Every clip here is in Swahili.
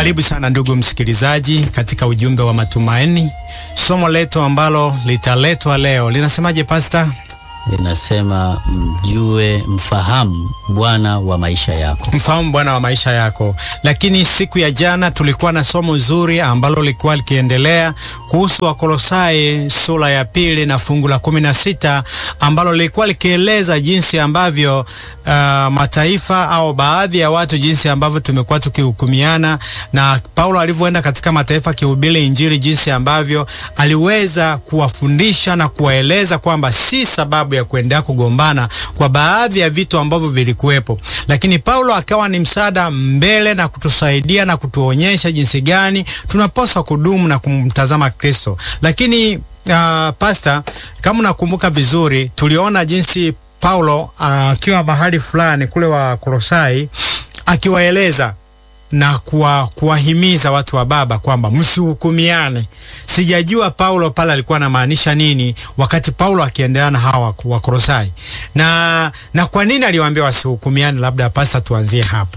Karibu sana ndugu msikilizaji katika ujumbe wa matumaini. Somo letu ambalo litaletwa leo linasemaje pasta? linasema mjue, mfahamu Bwana wa maisha yako. Mfahamu Bwana wa maisha yako. Lakini siku ya jana tulikuwa na somo zuri ambalo lilikuwa likiendelea kuhusu Wakolosai sura ya pili na fungu la kumi na sita ambalo lilikuwa likieleza jinsi ambavyo uh, mataifa au baadhi ya watu jinsi ambavyo tumekuwa tukihukumiana na Paulo alivyoenda katika mataifa akihubiri Injili, jinsi ambavyo aliweza kuwafundisha na kuwaeleza kwamba si sababu ya kuendelea kugombana kwa baadhi ya vitu ambavyo vilikuwepo, lakini Paulo akawa ni msaada mbele na kutusaidia na kutuonyesha jinsi gani tunapaswa kudumu na kumtazama Kristo. Lakini uh, pasta, kama unakumbuka vizuri, tuliona jinsi Paulo akiwa uh, mahali fulani kule wa Kolosai akiwaeleza na kuwa, kuwahimiza watu wa baba kwamba msihukumiane. Sijajua Paulo pale alikuwa anamaanisha nini wakati Paulo akiendelea na hawa wa Kolosai, na na kwa nini aliwaambia wasihukumiane? Labda pasta, tuanzie hapo.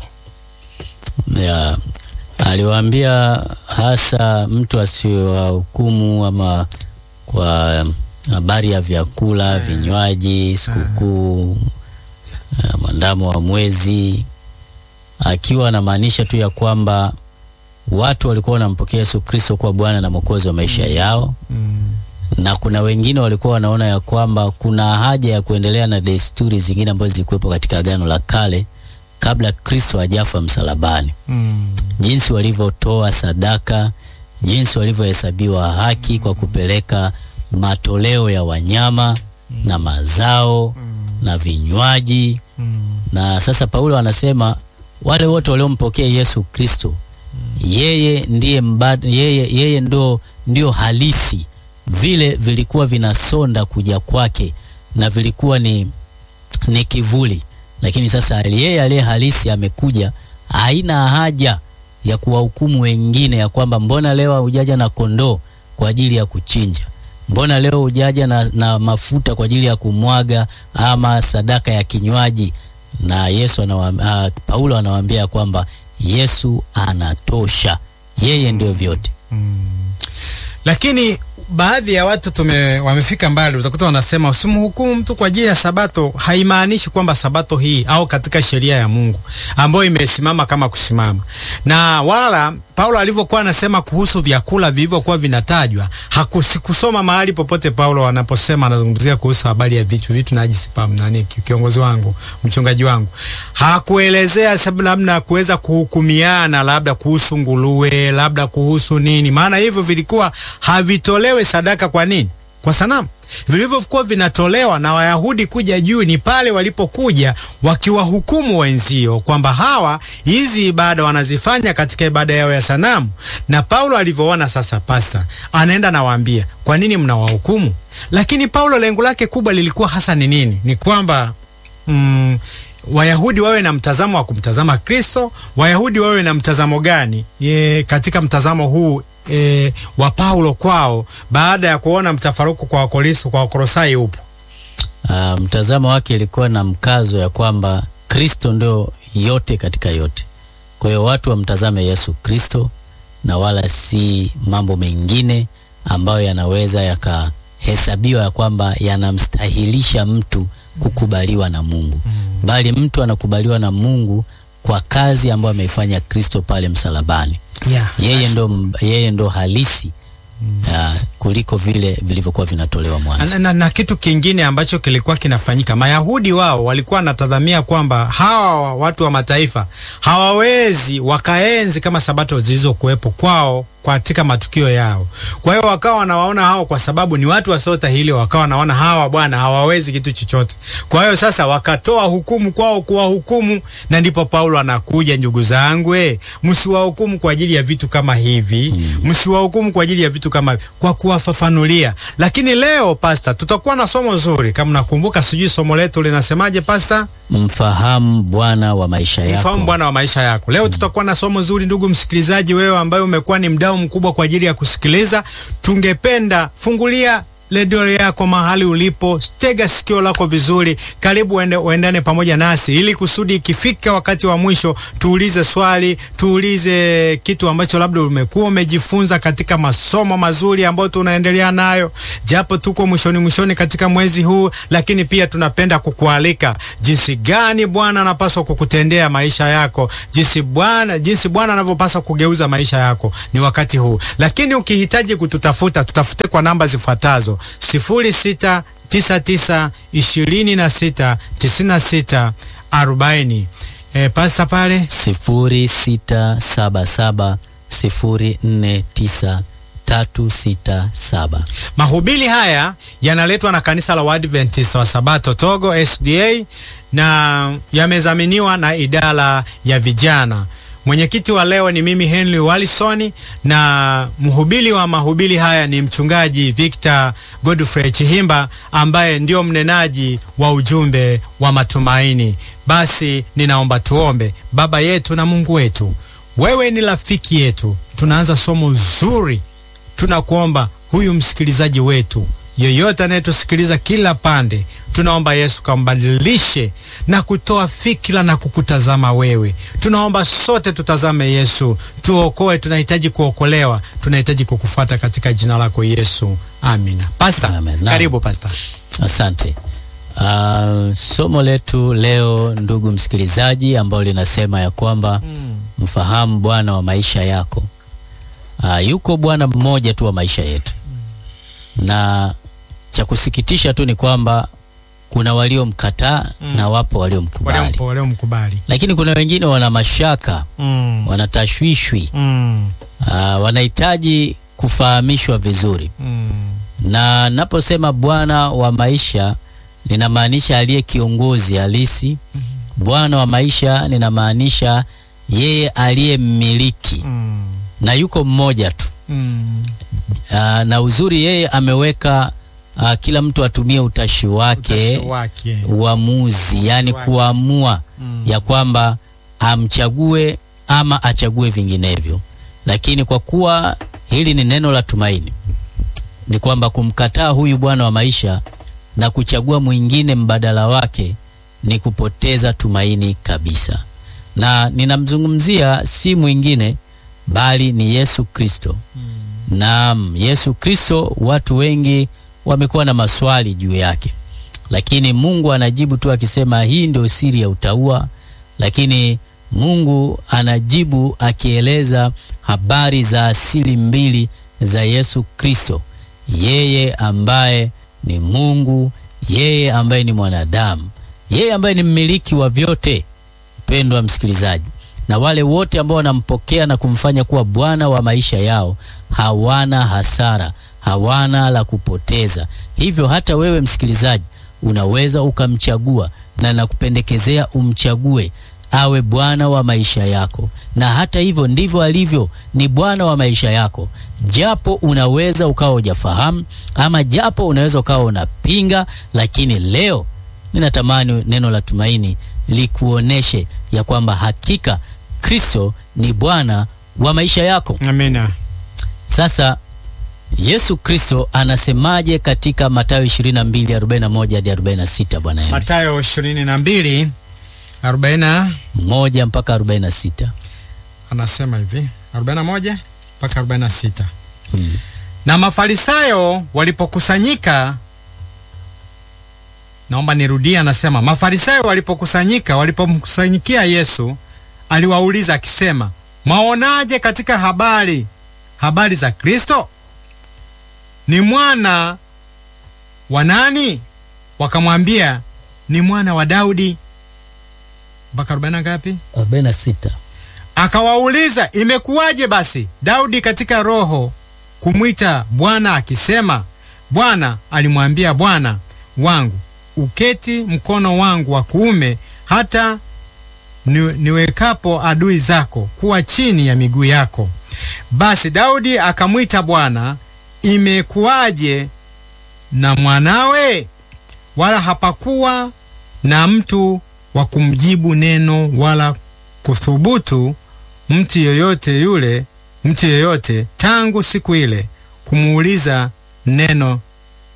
Ya, aliwaambia hasa mtu asiwahukumu ama kwa habari ya vyakula, vinywaji, sikukuu, mwandamo wa mwezi akiwa anamaanisha tu ya kwamba watu walikuwa wanampokea Yesu Kristo kuwa Bwana na Mwokozi wa maisha yao mm. na kuna wengine walikuwa wanaona ya kwamba kuna haja ya kuendelea na desturi zingine ambazo zilikuwepo katika Agano la Kale kabla Kristo hajafa msalabani mm. jinsi walivyotoa sadaka, jinsi walivyohesabiwa haki kwa kupeleka matoleo ya wanyama mm. na mazao mm. na vinywaji mm. na sasa Paulo anasema wale wote waliompokea Yesu Kristo yeye ndiye mbad, yeye, yeye ndo, ndio halisi. Vile vilikuwa vinasonda kuja kwake na vilikuwa ni, ni kivuli, lakini sasa yeye aliye halisi amekuja. Haina haja ya kuwahukumu wengine ya kwamba mbona leo hujaja na kondoo kwa ajili ya kuchinja, mbona leo hujaja na, na mafuta kwa ajili ya kumwaga ama sadaka ya kinywaji na Yesu anawaambia, uh, Paulo anawaambia kwamba Yesu anatosha, yeye ndio vyote mm. Lakini baadhi ya watu tume wamefika mbali, utakuta wanasema usimhukumu mtu kwa ajili ya Sabato. Haimaanishi kwamba Sabato hii au katika sheria ya Mungu ambayo imesimama kama kusimama, na wala Paulo alivyokuwa anasema kuhusu vyakula vilivyokuwa vinatajwa, hakusikusoma mahali popote Paulo anaposema anazungumzia kuhusu habari ya vitu vitu najisi pam nani, kiongozi wangu, mchungaji wangu, hakuelezea sababu namna kuweza kuhukumiana, labda kuhusu nguruwe, labda kuhusu nini, maana hivyo vilikuwa havitolewe sadaka. Kwa nini? Kwa sanamu. Vilivyokuwa vinatolewa na Wayahudi kuja juu ni pale walipokuja wakiwahukumu wenzio kwamba hawa hizi ibada wanazifanya katika ibada yao ya sanamu. Na Paulo alivyoona sasa, pasta anaenda nawaambia, kwa nini mnawahukumu? Lakini Paulo lengo lake kubwa lilikuwa hasa ni nini? Ni kwamba mm, Wayahudi wawe na mtazamo wa kumtazama Kristo. Wayahudi wawe na mtazamo gani ye, katika mtazamo huu E, wa Paulo kwao baada ya kuona mtafaruku kwa Wakoristo kwa Wakolosai upo. Uh, mtazamo wake ilikuwa na mkazo ya kwamba Kristo ndio yote katika yote. Kwa hiyo watu wamtazame Yesu Kristo na wala si mambo mengine ambayo yanaweza yakahesabiwa ya kwamba yanamstahilisha mtu kukubaliwa na Mungu mm. Bali mtu anakubaliwa na Mungu kwa kazi ambayo ameifanya Kristo pale msalabani. Yeah, yeye ndo, yeye ndo halisi mm. uh, kuliko vile vilivyokuwa vinatolewa mwanzo. Na, na, na kitu kingine ambacho kilikuwa kinafanyika, Mayahudi wao walikuwa wanatazamia kwamba hawa watu wa mataifa hawawezi wakaenzi kama sabato zilizokuwepo kwao katika matukio yao. Kwa hiyo wakawa wanawaona hao kwa sababu ni watu wasiotahili, wakawa wanaona hawa bwana hawawezi kitu chochote. Kwa hiyo sasa wakatoa hukumu kwao kuwahukumu, na ndipo Paulo anakuja, ndugu zangu, eh, msiwahukumu kwa ajili ya vitu kama hivi, msiwahukumu kwa ajili ya vitu kama hivi, kwa kuwafafanulia. Lakini leo pasta, tutakuwa na somo zuri, kama nakumbuka, sijui somo letu linasemaje pasta? Mfahamu Bwana wa maisha yako. Mfahamu Bwana wa maisha yako. Leo tutakuwa na somo zuri, ndugu msikilizaji, wewe ambaye umekuwa ni mdau mkubwa kwa ajili ya kusikiliza, tungependa fungulia redio yako mahali ulipo, tega sikio lako vizuri, karibu uende, uendane pamoja nasi ili kusudi ikifika wakati wa mwisho tuulize swali, tuulize kitu ambacho labda umekuwa umejifunza katika masomo mazuri ambayo tunaendelea nayo, japo tuko mwishoni mwishoni katika mwezi huu, lakini pia tunapenda kukualika jinsi gani Bwana anapaswa kukutendea maisha yako, jinsi Bwana jinsi Bwana anavyopaswa kugeuza maisha yako ni wakati huu. Lakini ukihitaji kututafuta, tutafute kwa namba zifuatazo: sifuri sita tisa tisa ishirini na sita tisini na sita arobaini. E, pasta pale sifuri sita saba saba sifuri nne tisa tatu sita saba. Mahubiri haya yanaletwa na kanisa la Waadventista wa Sabato Togo SDA na yamezaminiwa na idara ya vijana. Mwenyekiti wa leo ni mimi Henry Wallison na mhubiri wa mahubiri haya ni mchungaji Victor Godfrey Chihimba ambaye ndio mnenaji wa ujumbe wa matumaini. Basi ninaomba tuombe. Baba yetu na Mungu wetu, wewe ni rafiki yetu. Tunaanza somo zuri tunakuomba huyu msikilizaji wetu yeyote anayetusikiliza kila pande, tunaomba Yesu kambadilishe na kutoa fikira na kukutazama wewe. Tunaomba sote tutazame Yesu, tuokoe. Tunahitaji kuokolewa, tunahitaji kukufuata katika jina lako Yesu, amina. Pasta, Amen. karibu pasta. Asante. Uh, somo letu leo ndugu msikilizaji, ambalo linasema ya kwamba mfahamu Bwana wa maisha yako. Uh, yuko Bwana mmoja tu wa maisha yetu, na cha kusikitisha tu ni kwamba kuna waliomkataa na wapo waliomkubali, Waliompo- Waliomkubali. lakini kuna wengine wana mashaka, Mm, wanatashwishwi, mm, uh, wanahitaji kufahamishwa vizuri mm. na naposema Bwana wa maisha ninamaanisha aliye kiongozi halisi. Bwana wa maisha ninamaanisha yeye aliye mmiliki, Mm, na yuko mmoja tu. mm. Aa, na uzuri yeye ameweka aa, kila mtu atumie utashi wake, Utashi wake. uamuzi, yani wake. kuamua Mm. ya kwamba amchague ama achague vinginevyo. Lakini kwa kuwa hili ni neno la tumaini, ni kwamba kumkataa huyu Bwana wa maisha na kuchagua mwingine mbadala wake ni kupoteza tumaini kabisa. Na ninamzungumzia si mwingine bali ni Yesu Kristo. Naam, Yesu Kristo, watu wengi wamekuwa na maswali juu yake, lakini Mungu anajibu tu akisema hii ndio siri ya utauwa. Lakini Mungu anajibu akieleza habari za asili mbili za Yesu Kristo, yeye ambaye ni Mungu, yeye ambaye ni mwanadamu, yeye ambaye ni mmiliki wa vyote. Mpendwa msikilizaji, na wale wote ambao wanampokea na kumfanya kuwa Bwana wa maisha yao hawana hasara, hawana la kupoteza. Hivyo hata wewe msikilizaji unaweza ukamchagua, na nakupendekezea umchague awe Bwana wa maisha yako. Na hata hivyo ndivyo alivyo, ni Bwana wa maisha yako, japo unaweza ukawa hujafahamu ama japo unaweza ukawa unapinga, lakini leo ninatamani neno la tumaini likuoneshe ya kwamba hakika Kristo ni Bwana wa maisha yako. Amina. Sasa Yesu Kristo anasemaje katika Mathayo 22:41 hadi 46? Bwana Yesu Mathayo 22 40 moja mpaka 46. anasema hivi 41 mpaka 46. Mm. Na Mafarisayo walipokusanyika, naomba nirudie, anasema Mafarisayo walipokusanyika, walipomkusanyikia Yesu, aliwauliza akisema, mwaonaje katika habari habari za Kristo? Ni mwana wa nani? Wakamwambia ni mwana wa Daudi. Mpaka 40 ngapi? 46. Akawauliza, imekuwaje basi Daudi katika roho kumwita Bwana akisema, Bwana alimwambia Bwana wangu, uketi mkono wangu wa kuume, hata ni, niwekapo adui zako kuwa chini ya miguu yako. Basi Daudi akamwita Bwana, imekuwaje na mwanawe? Wala hapakuwa na mtu wa kumjibu neno wala kuthubutu mtu yoyote yule mtu yoyote tangu siku ile kumuuliza neno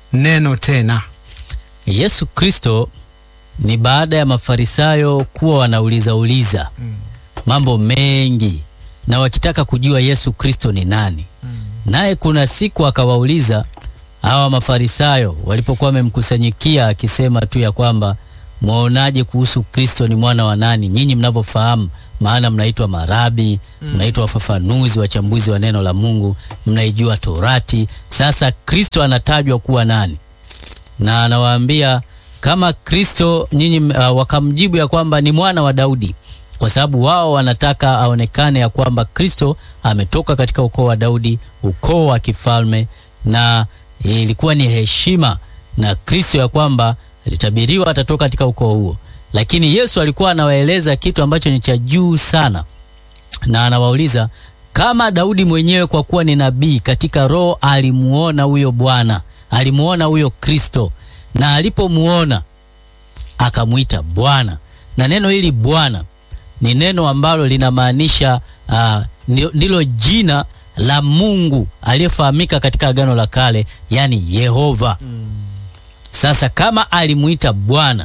neno tena. Yesu Kristo ni baada ya Mafarisayo kuwa wanauliza uliza mambo mengi na wakitaka kujua Yesu Kristo ni nani. Naye kuna siku akawauliza hawa Mafarisayo walipokuwa wamemkusanyikia akisema tu ya kwamba mwaonaje kuhusu Kristo ni mwana wa nani, nyinyi mnavyofahamu, maana mnaitwa marabi, mnaitwa wafafanuzi, wachambuzi wa neno la Mungu, mnaijua Torati. Sasa Kristo anatajwa kuwa nani? na anawaambia kama Kristo nyinyi, uh, wakamjibu ya kwamba ni mwana wa Daudi, kwa sababu wao wanataka aonekane ya kwamba Kristo ametoka katika ukoo wa Daudi, ukoo wa kifalme, na ilikuwa ni heshima na Kristo ya kwamba alitabiriwa atatoka katika ukoo huo. Lakini Yesu alikuwa anawaeleza kitu ambacho ni cha juu sana, na anawauliza kama Daudi mwenyewe kwa kuwa ni nabii, katika roho alimuona huyo Bwana, alimuona huyo Kristo, na alipomuona akamwita Bwana. Na neno hili Bwana ni neno ambalo linamaanisha uh, ndilo jina la Mungu aliyefahamika katika Agano la Kale, yani Yehova. Sasa kama alimuita Bwana,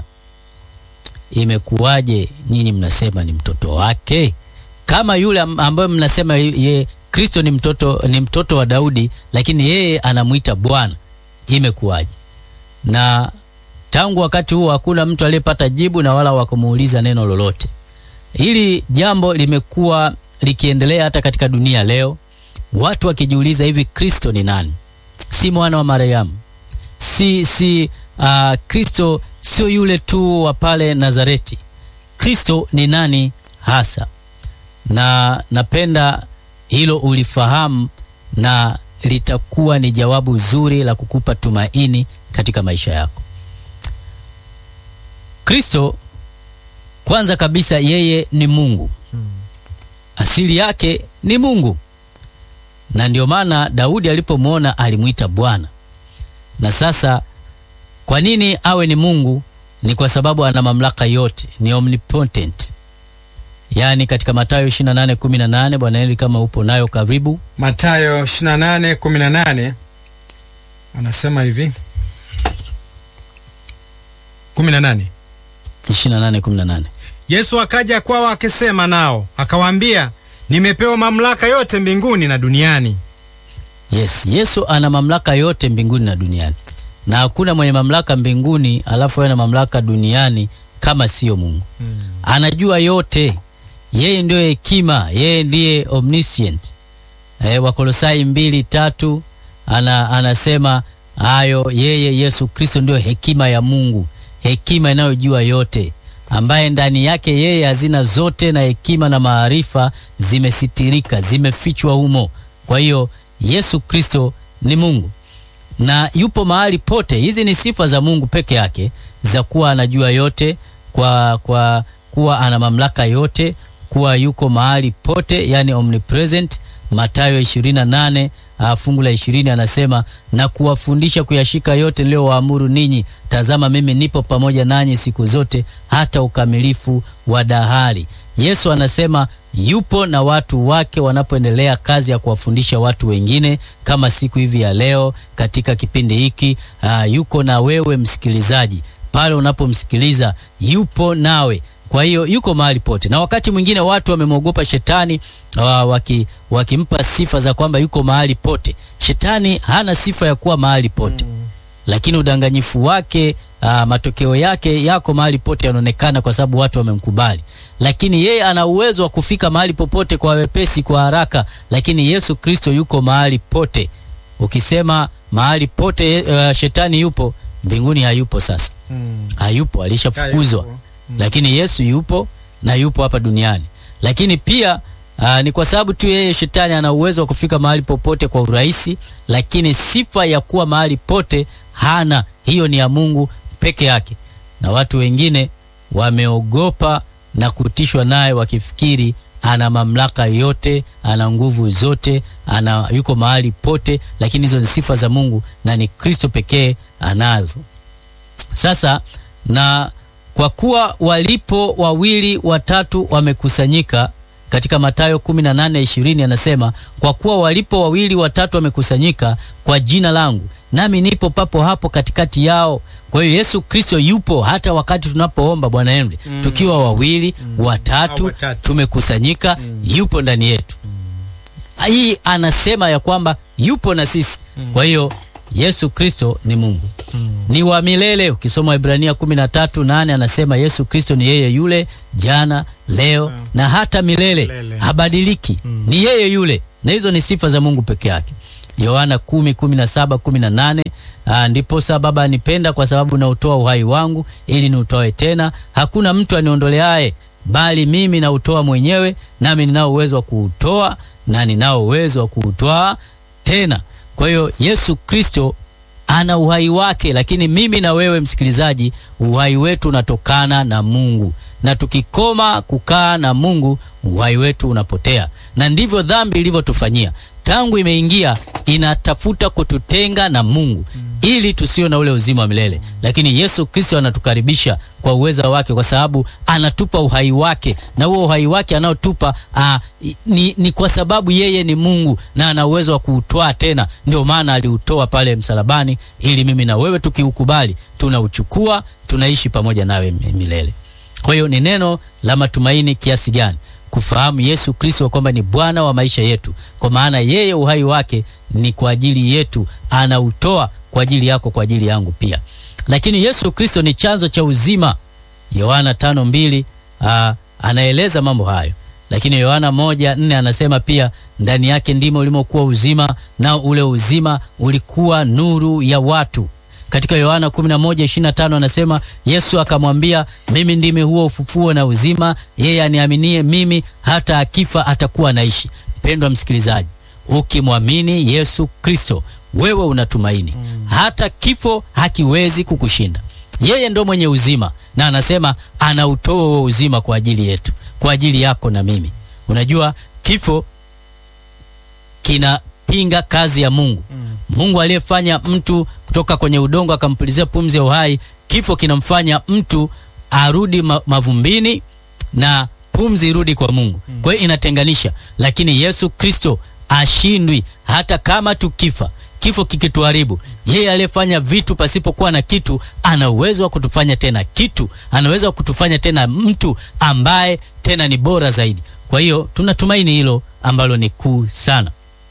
imekuwaje nyinyi mnasema ni mtoto wake? Kama yule ambaye mnasema ye Kristo ni mtoto, ni mtoto wa Daudi, lakini yeye anamuita Bwana, imekuwaje? Na tangu wakati huo hakuna mtu aliyepata jibu na wala wakumuuliza neno lolote. Hili jambo limekuwa likiendelea hata katika dunia leo, watu wakijiuliza hivi, Kristo ni nani? Si mwana wa Mariamu, si si uh, Kristo sio yule tu wa pale Nazareti. Kristo ni nani hasa? Na napenda hilo ulifahamu, na litakuwa ni jawabu zuri la kukupa tumaini katika maisha yako. Kristo kwanza kabisa, yeye ni Mungu, asili yake ni Mungu, na ndio maana Daudi alipomwona alimwita Bwana. Na sasa kwa nini awe ni Mungu? Ni kwa sababu ana mamlaka yote, ni omnipotent. Yaani katika Mathayo 28:18, Bwana Eli, kama upo nayo karibu. Mathayo 28:18 anasema hivi 18 28:18. Yesu akaja kwao akisema nao akawaambia, nimepewa mamlaka yote mbinguni na duniani. Yes, Yesu ana mamlaka yote mbinguni na duniani, na hakuna mwenye mamlaka mbinguni alafu awe na mamlaka duniani kama siyo Mungu. Hmm. Anajua yote, yeye ndiyo hekima, yeye ndiye omniscient. E, Wakolosai mbili tatu ana, anasema hayo, yeye Yesu Kristo ndiyo hekima ya Mungu, hekima inayojua yote, ambaye ndani yake yeye hazina zote na hekima na maarifa zimesitirika, zimefichwa humo. Kwa hiyo Yesu Kristo ni Mungu na yupo mahali pote. Hizi ni sifa za Mungu peke yake za kuwa anajua yote, kwa, kwa kuwa ana mamlaka yote, kuwa yuko mahali pote, yani omnipresent. Mathayo 28 fungu la 20 anasema, na kuwafundisha kuyashika yote niliyowaamuru ninyi, tazama mimi nipo pamoja nanyi siku zote hata ukamilifu wa dahari. Yesu anasema yupo na watu wake wanapoendelea kazi ya kuwafundisha watu wengine, kama siku hivi ya leo katika kipindi hiki. Uh, yuko na wewe msikilizaji pale unapomsikiliza, yupo nawe. Kwa hiyo yuko mahali pote, na wakati mwingine watu wamemwogopa shetani waki, wakimpa sifa za kwamba yuko mahali pote. Shetani hana sifa ya kuwa mahali pote mm. Lakini udanganyifu wake uh, matokeo yake yako mahali pote yanaonekana, kwa sababu watu wamemkubali. Lakini yeye ana uwezo wa kufika mahali popote kwa wepesi, kwa haraka. Lakini Yesu Kristo yuko mahali pote. Ukisema mahali pote uh, shetani yupo mbinguni, hayupo sasa mm. Hayupo, alishafukuzwa mm. Lakini Yesu yupo na yupo hapa duniani, lakini pia Aa, ni kwa sababu tu yeye shetani ana uwezo wa kufika mahali popote kwa urahisi, lakini sifa ya kuwa mahali pote hana. Hiyo ni ya Mungu peke yake, na watu wengine wameogopa na kutishwa naye wakifikiri ana mamlaka yote, ana nguvu zote, ana yuko mahali pote, lakini hizo ni sifa za Mungu na ni Kristo pekee anazo. Sasa na kwa kuwa walipo wawili watatu wamekusanyika katika Mathayo 18:20 anasema, kwa kuwa walipo wawili watatu wamekusanyika kwa jina langu nami nipo papo hapo katikati yao. Kwa hiyo Yesu Kristo yupo hata wakati tunapoomba, Bwana Henry, tukiwa wawili watatu, Au watatu. tumekusanyika, yupo ndani yetu. Hii anasema ya kwamba yupo na sisi. Kwa hiyo Yesu Kristo ni Mungu ni wa milele. Ukisoma Waebrania kumi na tatu nane anasema Yesu Kristo ni yeye yule jana, leo na hata milele, Milele. habadiliki. Ni yeye yule, na hizo ni sifa za Mungu peke yake. Yohana kumi kumi na saba kumi na nane Ah, ndiposa Baba anipenda kwa sababu nautoa uhai wangu ili niutoe tena. Hakuna mtu aniondoleaye, bali mimi nautoa mwenyewe, nami ninao uwezo wa kuutoa na ninao uwezo wa kuutwaa tena. Kwa hiyo Yesu Kristo ana uhai wake, lakini mimi na wewe msikilizaji, uhai wetu unatokana na Mungu, na tukikoma kukaa na Mungu, uhai wetu unapotea, na ndivyo dhambi ilivyotufanyia. Tangu imeingia inatafuta kututenga na Mungu ili tusiwe na ule uzima wa milele, lakini Yesu Kristo anatukaribisha kwa uweza wake, kwa sababu anatupa uhai wake, na huo uhai wake anaotupa ah, ni, ni kwa sababu yeye ni Mungu na ana uwezo wa kuutwaa tena. Ndio maana aliutoa pale msalabani, ili mimi na wewe tukiukubali, tunauchukua tunaishi pamoja nawe milele. Kwa hiyo ni neno la matumaini kiasi gani kufahamu Yesu Kristo kwamba ni Bwana wa maisha yetu, kwa maana yeye uhai wake ni kwa ajili yetu, anautoa kwa ajili yako, kwa ajili yangu pia. Lakini Yesu Kristo ni chanzo cha uzima. Yohana tano mbili aa, anaeleza mambo hayo, lakini Yohana moja nne anasema pia ndani yake ndimo ulimokuwa uzima, nao ule uzima ulikuwa nuru ya watu. Katika Yohana 11:25 anasema Yesu akamwambia, mimi ndimi huo ufufuo na uzima, yeye aniaminie mimi hata akifa atakuwa anaishi. Mpendwa msikilizaji, ukimwamini Yesu Kristo wewe unatumaini, hata kifo hakiwezi kukushinda. Yeye ndo mwenye uzima, na anasema anautoa huo uzima kwa ajili yetu, kwa ajili yako na mimi. Unajua kifo kinapinga kazi ya Mungu. Mungu aliyefanya mtu kutoka kwenye udongo akampulizia pumzi ya uhai, kifo kinamfanya mtu arudi ma mavumbini na pumzi irudi kwa Mungu. Kwa hiyo inatenganisha, lakini Yesu Kristo ashindwi. Hata kama tukifa, kifo kikituharibu, yeye aliyefanya vitu pasipokuwa na kitu ana uwezo wa kutufanya tena kitu, ana uwezo wa kutufanya tena mtu ambaye tena ni bora zaidi. Kwa hiyo tunatumaini hilo ambalo ni kuu sana.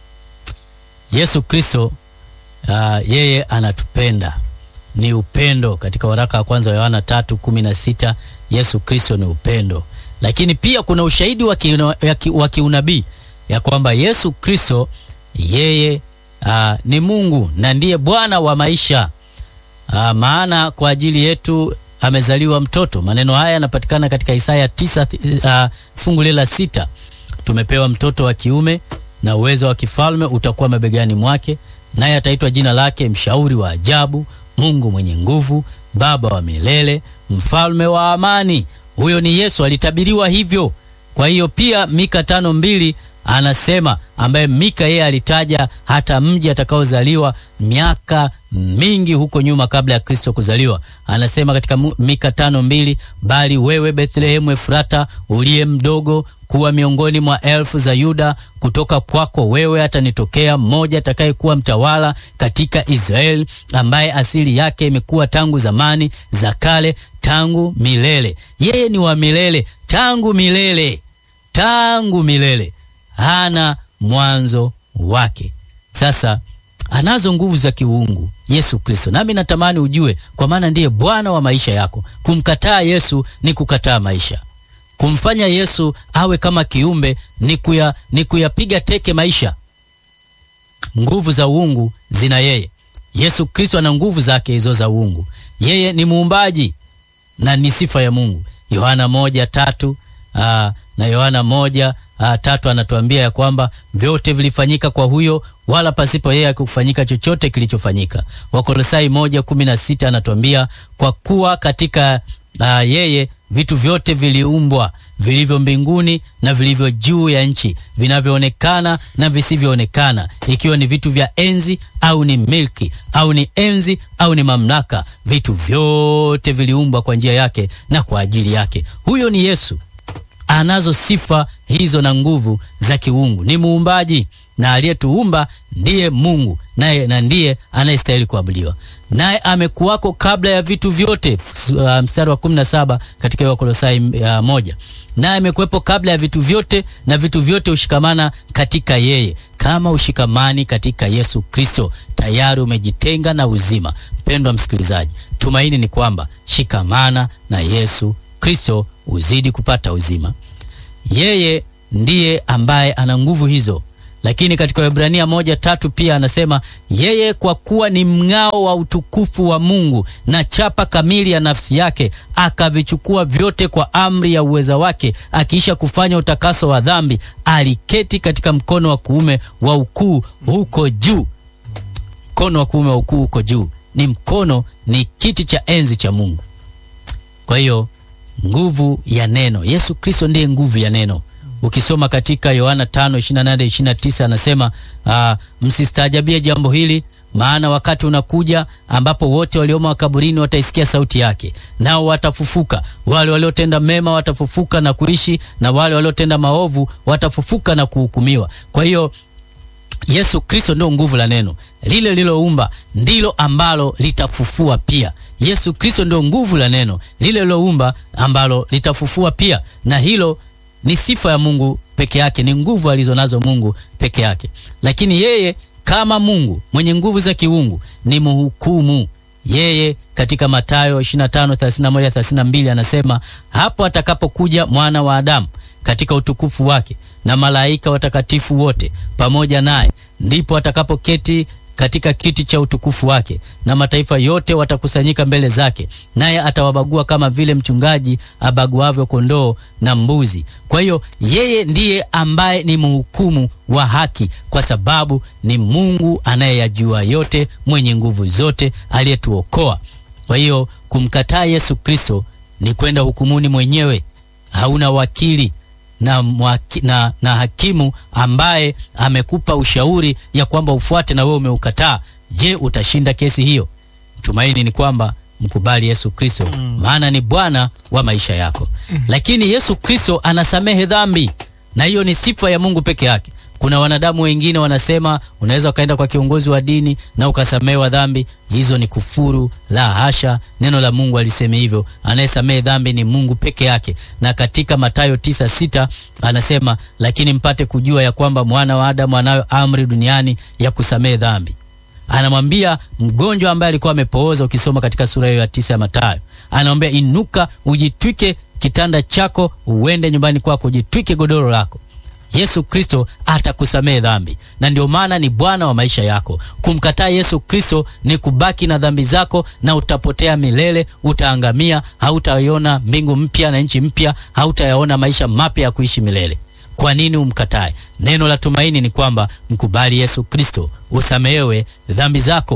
Yesu Kristo uh, yeye anatupenda, ni upendo. Katika waraka wa kwanza wa Yohana tatu kumi na sita Yesu Kristo ni upendo, lakini pia kuna ushahidi wa kiunabii ya kwamba Yesu Kristo yeye uh, ni Mungu na ndiye Bwana wa maisha uh, maana kwa ajili yetu amezaliwa mtoto. Maneno haya yanapatikana katika Isaya tisa uh, fungu la sita tumepewa mtoto wa kiume na uwezo wa kifalme utakuwa mabegani mwake, naye ataitwa jina lake Mshauri wa Ajabu, Mungu mwenye nguvu, Baba wa milele, Mfalme wa amani. Huyo ni Yesu, alitabiriwa hivyo. Kwa hiyo pia Mika tano mbili anasema, ambaye Mika yeye alitaja hata mji atakaozaliwa miaka mingi huko nyuma kabla ya Kristo kuzaliwa. Anasema katika Mika tano mbili, bali wewe Bethlehemu Efrata uliye mdogo kuwa miongoni mwa elfu za Yuda, kutoka kwako wewe atanitokea mmoja atakayekuwa mtawala katika Israeli, ambaye asili yake imekuwa tangu zamani za kale, tangu milele. Yeye ni wa milele, tangu milele, tangu milele, hana mwanzo wake. Sasa anazo nguvu za kiungu Yesu Kristo, nami natamani ujue, kwa maana ndiye Bwana wa maisha yako. Kumkataa Yesu ni kukataa maisha. Kumfanya Yesu awe kama kiumbe ni kuya, ni kuyapiga teke maisha. Nguvu za uungu zina yeye. Yesu Kristo ana nguvu zake hizo za uungu. Yeye ni muumbaji na ni sifa ya Mungu. Yohana moja tatu aa, na Yohana moja aa, tatu anatuambia ya kwamba vyote vilifanyika kwa huyo, wala pasipo yeye hakufanyika chochote kilichofanyika. Wakolosai moja kumi na sita anatuambia kwa kuwa katika aa, yeye vitu vyote viliumbwa vilivyo mbinguni na vilivyo juu ya nchi, vinavyoonekana na visivyoonekana, ikiwa ni vitu vya enzi au ni milki au ni enzi au ni mamlaka. Vitu vyote viliumbwa kwa njia yake na kwa ajili yake. Huyo ni Yesu, anazo sifa hizo na nguvu za kiungu, ni muumbaji na aliyetuumba ndiye Mungu naye na ndiye anayestahili kuabudiwa, naye amekuwako kabla ya vitu vyote. Uh, mstari wa 17 katika Wakolosai uh, moja, naye amekuwepo kabla ya vitu vyote na vitu vyote hushikamana katika yeye. Kama ushikamani katika Yesu Kristo, tayari umejitenga na uzima. Mpendwa msikilizaji, tumaini ni kwamba shikamana na Yesu Kristo uzidi kupata uzima. Yeye ndiye ambaye ana nguvu hizo lakini katika Waebrania moja tatu pia anasema yeye kwa kuwa ni mng'ao wa utukufu wa Mungu na chapa kamili ya nafsi yake, akavichukua vyote kwa amri ya uweza wake, akiisha kufanya utakaso wa dhambi, aliketi katika mkono wa kuume wa ukuu huko juu. Mkono wa kuume wa ukuu huko juu ni mkono, ni kiti cha enzi cha Mungu. Kwa hiyo nguvu ya neno, Yesu Kristo ndiye nguvu ya neno. Ukisoma katika Yohana 5:28 29 anasema uh, msistaajabie jambo hili, maana wakati unakuja ambapo wote waliomo makaburini wataisikia sauti yake, nao watafufuka. Wale waliotenda mema watafufuka na kuishi, na wale waliotenda maovu watafufuka na kuhukumiwa. Kwa hiyo Yesu Kristo ndio nguvu la neno, lile liloumba ndilo ambalo litafufua pia. Yesu Kristo ndio nguvu la neno, lile liloumba ambalo litafufua pia, na hilo ni sifa ya Mungu peke yake, ni nguvu alizonazo Mungu peke yake. Lakini yeye kama Mungu mwenye nguvu za kiungu ni mhukumu. Yeye katika Mathayo 25:31 32 anasema, hapo atakapokuja mwana wa Adamu katika utukufu wake na malaika watakatifu wote pamoja naye, ndipo atakapoketi katika kiti cha utukufu wake, na mataifa yote watakusanyika mbele zake, naye atawabagua kama vile mchungaji abaguavyo kondoo na mbuzi. Kwa hiyo yeye ndiye ambaye ni mhukumu wa haki, kwa sababu ni Mungu anayeyajua yote, mwenye nguvu zote, aliyetuokoa. Kwa hiyo kumkataa Yesu Kristo ni kwenda hukumuni mwenyewe. Hauna wakili na, mwaki, na, na hakimu ambaye amekupa ushauri ya kwamba ufuate na wewe umeukataa. Je, utashinda kesi hiyo? Tumaini ni kwamba mkubali Yesu Kristo mm. maana ni Bwana wa maisha yako mm. Lakini Yesu Kristo anasamehe dhambi, na hiyo ni sifa ya Mungu peke yake. Kuna wanadamu wengine wanasema unaweza ukaenda kwa kiongozi wa dini na ukasamehewa dhambi. Hizo ni kufuru. La hasha, neno la Mungu alisema hivyo. Anayesamehe dhambi ni Mungu peke yake, na katika Mathayo tisa sita anasema, lakini mpate kujua ya kwamba mwana wa Adamu anayo amri duniani ya kusamehe dhambi. Anamwambia mgonjwa ambaye alikuwa amepooza, ukisoma katika sura hiyo ya tisa ya Mathayo, anamwambia inuka, ujitwike kitanda chako, uende nyumbani kwako, ujitwike godoro lako. Yesu Kristo atakusamehe dhambi, na ndio maana ni Bwana wa maisha yako. Kumkataa Yesu Kristo ni kubaki na dhambi zako, na utapotea milele, utaangamia. Hautaiona mbingu mpya na nchi mpya, hautayaona maisha mapya ya kuishi milele. Kwa nini umkatae? Neno la tumaini ni kwamba mkubali Yesu Kristo usamehewe dhambi zako.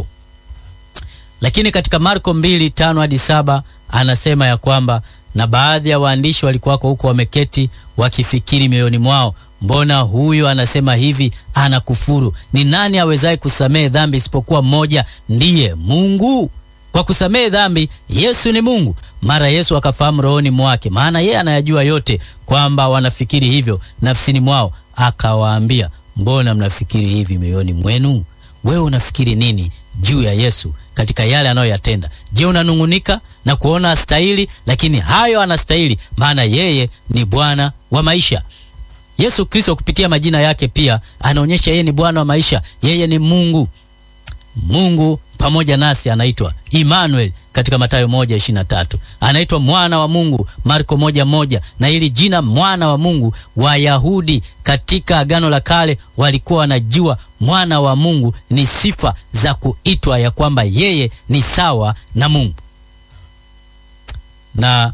Lakini katika Marko mbili tano hadi saba anasema ya kwamba na baadhi ya waandishi walikuwako huko wameketi wakifikiri mioyoni mwao, mbona huyu anasema hivi? Anakufuru. Ni nani awezaye kusamehe dhambi isipokuwa mmoja, ndiye Mungu? Kwa kusamehe dhambi Yesu ni Mungu. Mara Yesu akafahamu rohoni mwake, maana yeye anayajua yote, kwamba wanafikiri hivyo nafsini mwao, akawaambia, mbona mnafikiri hivi mioyoni mwenu? Wewe unafikiri nini juu ya Yesu katika yale anayoyatenda? Je, unanung'unika na kuona astahili? Lakini hayo anastahili, maana yeye ni Bwana wa maisha. Yesu Kristo kupitia majina yake pia anaonyesha yeye ni Bwana wa maisha. Yeye ni Mungu, Mungu pamoja nasi, anaitwa Emmanuel katika Mathayo moja ishirini na tatu anaitwa mwana wa Mungu Marko moja moja na hili jina mwana wa Mungu, Wayahudi katika Agano la Kale walikuwa wanajua mwana wa Mungu ni sifa za kuitwa ya kwamba yeye ni sawa na Mungu. Na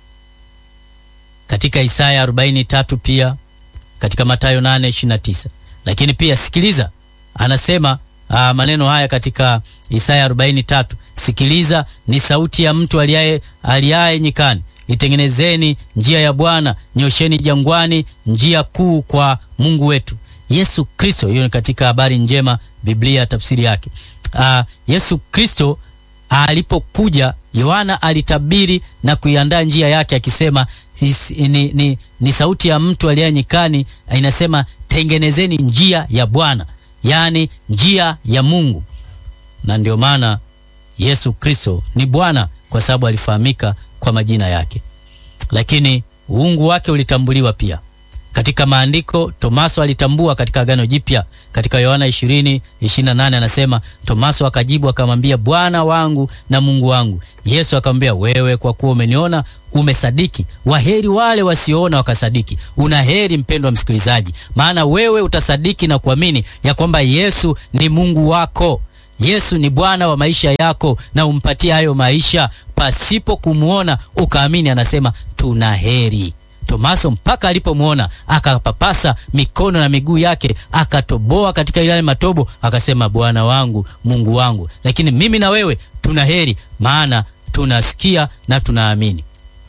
katika Isaya 43 pia katika Mathayo 8:29 lakini pia sikiliza, anasema aa, maneno haya katika Isaya 43 Sikiliza, ni sauti ya mtu aliaye aliaye nyikani, itengenezeni njia ya Bwana, nyosheni jangwani njia kuu kwa Mungu wetu. Yesu Kristo, hiyo ni katika habari njema, Biblia tafsiri yake. Aa, Yesu Kristo alipokuja, Yohana alitabiri na kuiandaa njia yake akisema ni, ni, ni sauti ya mtu aliaye nyikani, inasema tengenezeni njia ya Bwana, yaani njia ya Mungu. Na ndio maana Yesu Kristo ni Bwana kwa sababu alifahamika kwa majina yake, lakini uungu wake ulitambuliwa pia katika maandiko. Tomaso alitambua katika Agano Jipya, katika Yohana 20 28 anasema, Tomaso akajibu akamwambia, Bwana wangu na Mungu wangu. Yesu akamwambia, wewe kwa kuwa umeniona umesadiki. Waheri wale wasioona wakasadiki. Una heri mpendwa msikilizaji, maana wewe utasadiki na kuamini ya kwamba Yesu ni Mungu wako. Yesu ni Bwana wa maisha yako na umpatie hayo maisha pasipo kumwona ukaamini. Anasema tuna heri. Tomaso mpaka alipomwona akapapasa mikono na miguu yake akatoboa katika yale matobo, akasema Bwana wangu Mungu wangu. Lakini mimi na wewe tuna heri, maana tunasikia na tunaamini.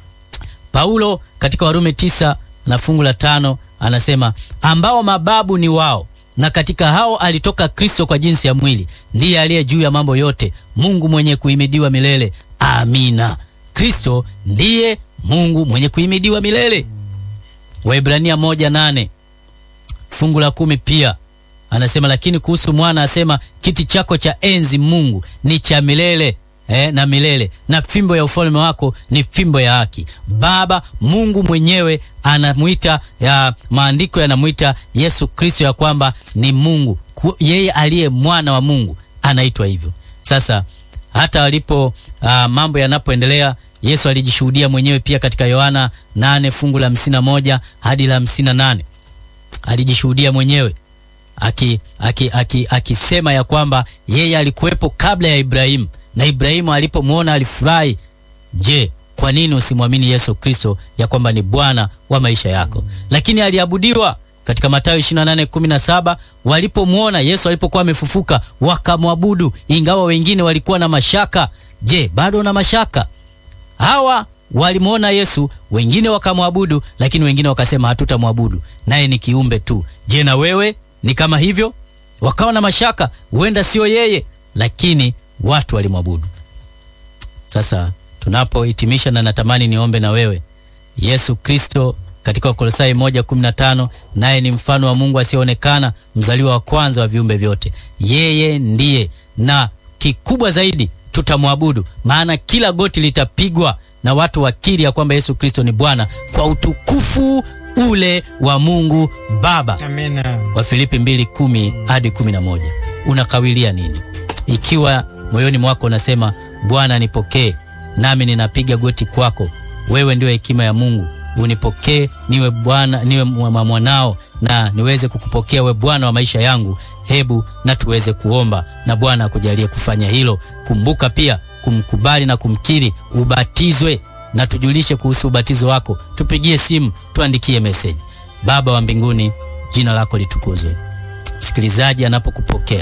Paulo katika Warumi tisa na fungu la tano anasema ambao mababu ni wao na katika hao alitoka Kristo kwa jinsi ya mwili, ndiye aliye juu ya mambo yote, Mungu mwenye kuhimidiwa milele. Amina. Kristo ndiye Mungu mwenye kuhimidiwa milele. Waebrania moja nane fungu la kumi pia anasema, lakini kuhusu mwana asema, kiti chako cha enzi Mungu ni cha milele eh, na milele, na fimbo ya ufalme wako ni fimbo ya haki. Baba Mungu mwenyewe anamwita ya maandiko yanamwita Yesu Kristo ya kwamba ni Mungu, yeye aliye mwana wa Mungu anaitwa hivyo. Sasa hata walipo uh, mambo yanapoendelea Yesu alijishuhudia mwenyewe pia katika Yohana 8 fungu la hamsini na moja hadi la hamsini na nane alijishuhudia mwenyewe akisema aki, aki, aki ya kwamba yeye alikuwepo kabla ya Ibrahimu na Ibrahimu alipomwona alifurahi. Je, kwa nini usimwamini Yesu Kristo ya kwamba ni Bwana wa maisha yako? Lakini aliabudiwa katika Mathayo 28:17 walipomwona Yesu alipokuwa amefufuka wakamwabudu, ingawa wengine walikuwa na mashaka. Je, bado na mashaka? Hawa walimwona Yesu, wengine wakamwabudu, lakini wengine wakasema hatutamwabudu, naye ni kiumbe tu. Je, na wewe ni kama hivyo? Wakawa na mashaka, huenda sio yeye, lakini watu walimwabudu. Sasa tunapohitimisha, na natamani niombe na wewe. Yesu Kristo katika Wakolosai 1:15 naye ni mfano wa Mungu asiyeonekana, mzaliwa wa kwanza wa viumbe vyote. Yeye ndiye, na kikubwa zaidi tutamwabudu, maana kila goti litapigwa na watu wakiri ya kwamba Yesu Kristo ni Bwana kwa utukufu ule wa Mungu Baba. Amina. Wafilipi 2:10 hadi 11. Unakawilia nini? Ikiwa moyoni mwako unasema Bwana nipokee, nami ninapiga goti kwako, wewe ndio hekima ya Mungu, unipokee niwe Bwana, niwe mwanao na niweze kukupokea we Bwana wa maisha yangu. Hebu na tuweze kuomba na Bwana akujalie kufanya hilo. Kumbuka pia kumkubali na kumkiri, ubatizwe na tujulishe kuhusu ubatizo wako. Tupigie simu, tuandikie meseji. Baba wa mbinguni, jina lako litukuzwe. Msikilizaji anapokupokea,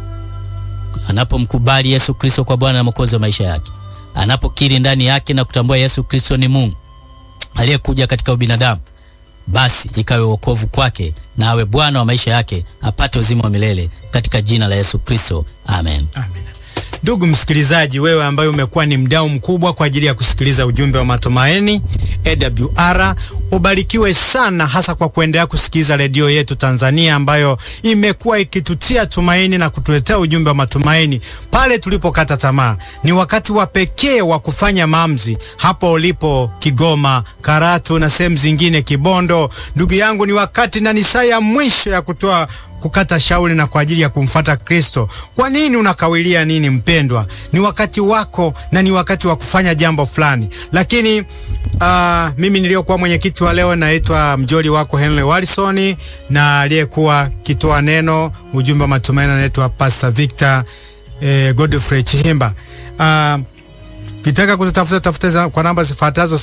anapomkubali Yesu Kristo kwa Bwana na Mwokozi wa maisha yake, anapokiri ndani yake na kutambua Yesu Kristo ni Mungu aliyekuja katika ubinadamu, basi ikawe wokovu kwake na awe Bwana wa maisha yake, apate uzima wa milele katika jina la Yesu Kristo, amen. Amina. Ndugu msikilizaji, wewe ambaye umekuwa ni mdau mkubwa kwa ajili ya kusikiliza ujumbe wa matumaini AWR, ubarikiwe sana, hasa kwa kuendelea kusikiliza redio yetu Tanzania ambayo imekuwa ikitutia tumaini na kutuletea ujumbe wa matumaini pale tulipokata tamaa. Ni wakati wa pekee wa kufanya maamuzi hapo ulipo Kigoma, Karatu na sehemu zingine, Kibondo. Ndugu yangu, ni wakati na ni saa ya mwisho ya kutoa kukata shauri na kwa ajili ya kumfata Kristo. Kwa nini unakawilia nini mpendwa? Ni wakati wako na ni wakati wa kufanya jambo fulani. Lakini uh, mimi niliyokuwa mwenyekiti wa leo naitwa mjoli wako Henry Wilson, na aliyekuwa kitoa neno ujumbe wa matumaini anaitwa Pastor Victor eh, Godfrey Chihimba. Uh, kitaka kututafuta tafuta kwa namba zifuatazo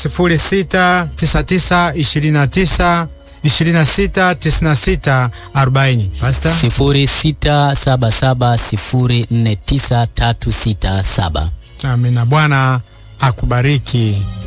069929 26 96 40. Pastor 0677049367. Amina. Bwana akubariki.